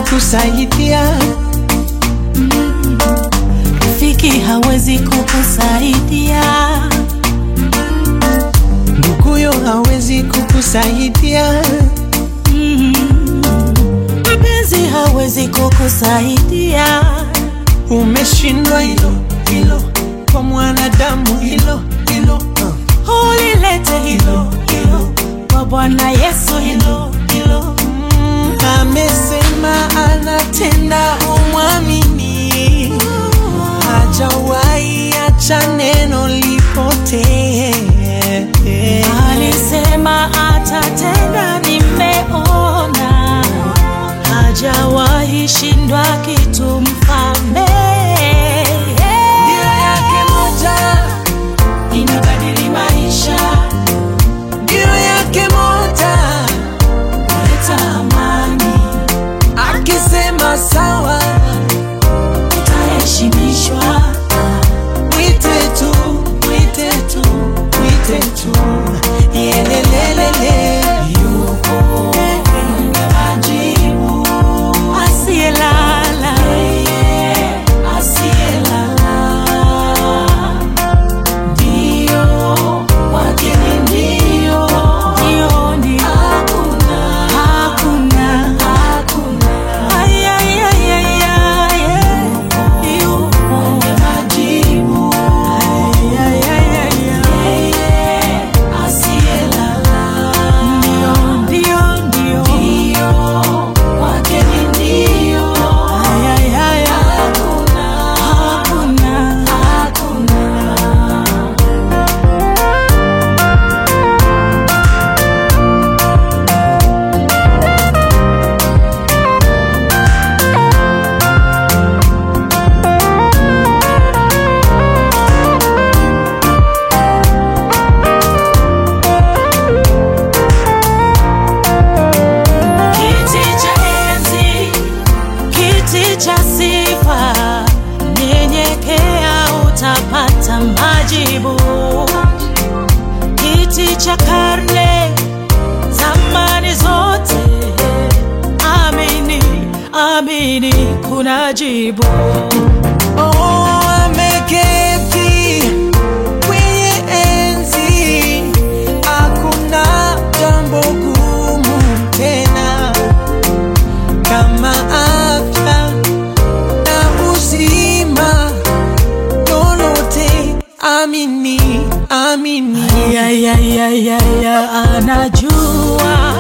kukusaidia, Rafiki hawezi kukusaidia, nduguyo hawezi kukusaidia, mpenzi hawezi kukusaidia. umeshindwa hilo hilo, kwa mwanadamu hilo hilo uh. Ulilete hilo hilo kwa Bwana Yesu, hilo hilo. Mm, amesema anatenda, umwamini, hajawahi acha neno lipotee. Alisema atatenda, nimeona, hajawahi shindwa kitu, mfalme. Ndio yake moja Inabadili maisha, ndio yake moja, kuleta amani, akisema sawa, utaheshimishwa. mwite tu, mwite tu, mwite tu, yelelelele, yuko Mwenye majibu, asiyelala, asiyelala. Ndio, kwake ni ndio. Ndio, ndio. Hakuna, hakuna. Ay, ay, ay, ay, ay. Yupo mwenye majibu. Ay, ay, ay, ay, ay. Asiyelala. Ndio, ndio, ndio. Kwake ni ndio. Ay, ay, ay, ay. Hakuna, hakuna. Kiti cha enzi, kiti cha sifa, nyenyekea utapata majibu. Kiti cha karne, zamani zote, amini, amini, kuna jibu. Oh, ameketi kwenye enzi, hakuna jambo gumu tena kama afya na uzima, lolote amini, amini. Ya, ya, ya, ya, ya, anajua